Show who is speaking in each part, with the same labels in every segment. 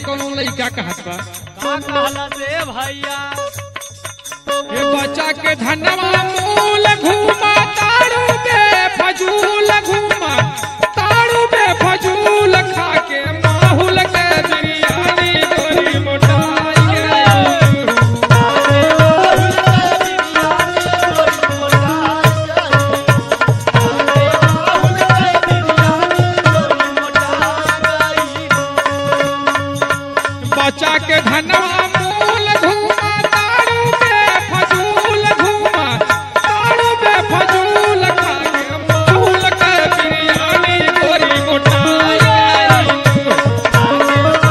Speaker 1: कोनो लइका कहत बा
Speaker 2: का कहला से भैया
Speaker 1: हे बच्चा के धनवा मूल घूमा तारू बे फजूल घूमा तारू बे फजूल खा के माहुल के बिरयानी गोरी मोटाई गई बच्चा के धनवा मूल घूमा तारू बे फजूल घूमा तारू बे फजूल खा के माहुल के बिरयानी गोरी मोटाई गई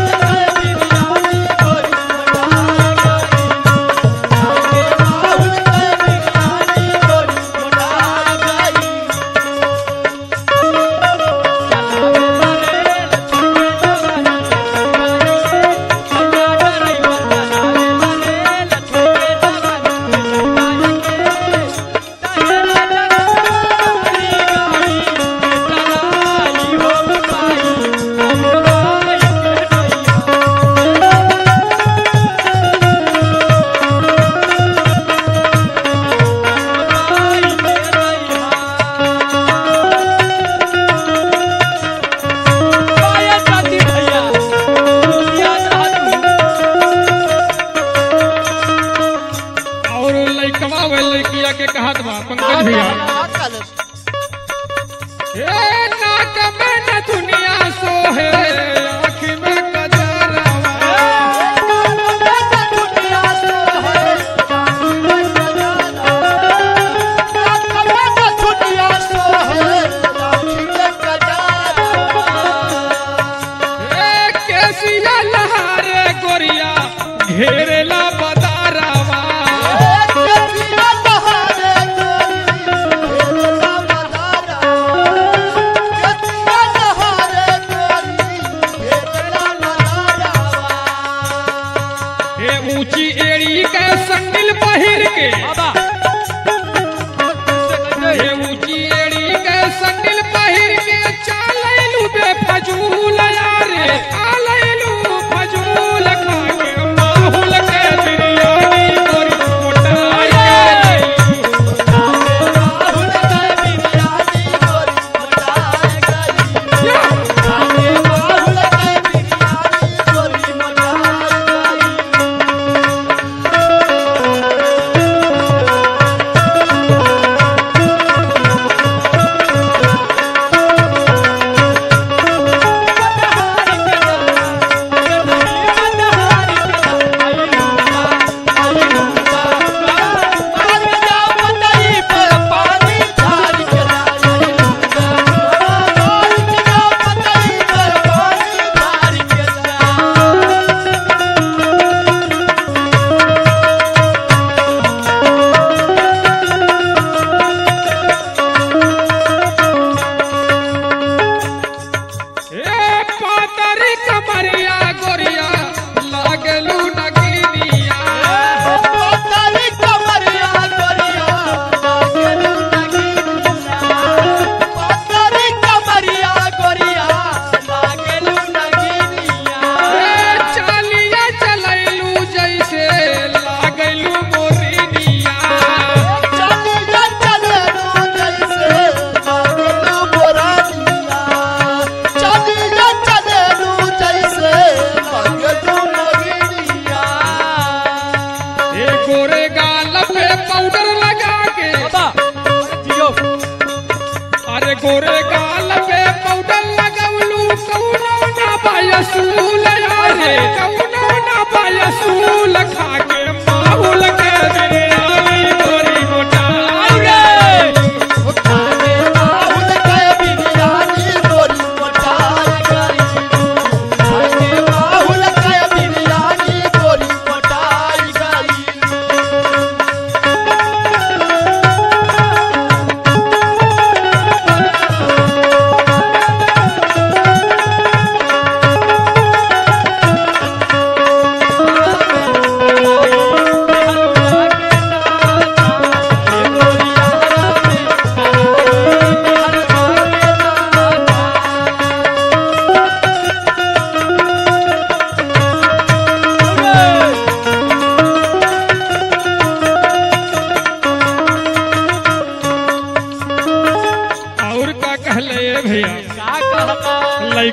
Speaker 1: और लइकवा वे लइकिया के कहत बा पंकज भैया ए नाक में न दुनिया सोहे आँख में कजरवा ए केसिया लहारे गोरिया घेरेला बदारवा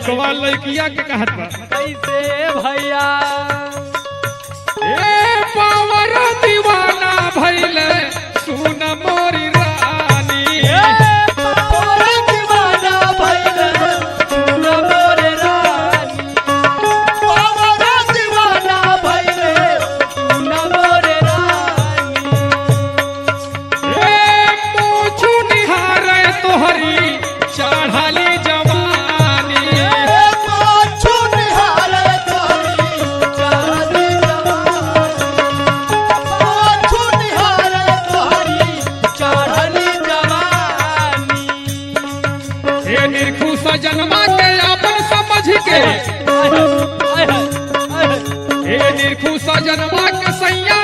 Speaker 1: लइकवा लइकिया के कहत बा
Speaker 2: कैसे भैया
Speaker 1: ए पावर दीवाना भइले सुन मोरी रानी
Speaker 2: ए पावर दीवाना भइले सुन मोरे रानी पावर दीवाना भइले सुन मोरे रानी
Speaker 1: ए पूछू निहारे तोहरी चढ़ाली जवानी
Speaker 2: ए पाछू निहारे तोहरी चाहती जवानी पाछू निहारे तोहरी चढ़ली जवानी
Speaker 1: ए निरखु सजनमा के अपन समझ के ए निरखु सजनमा के सैया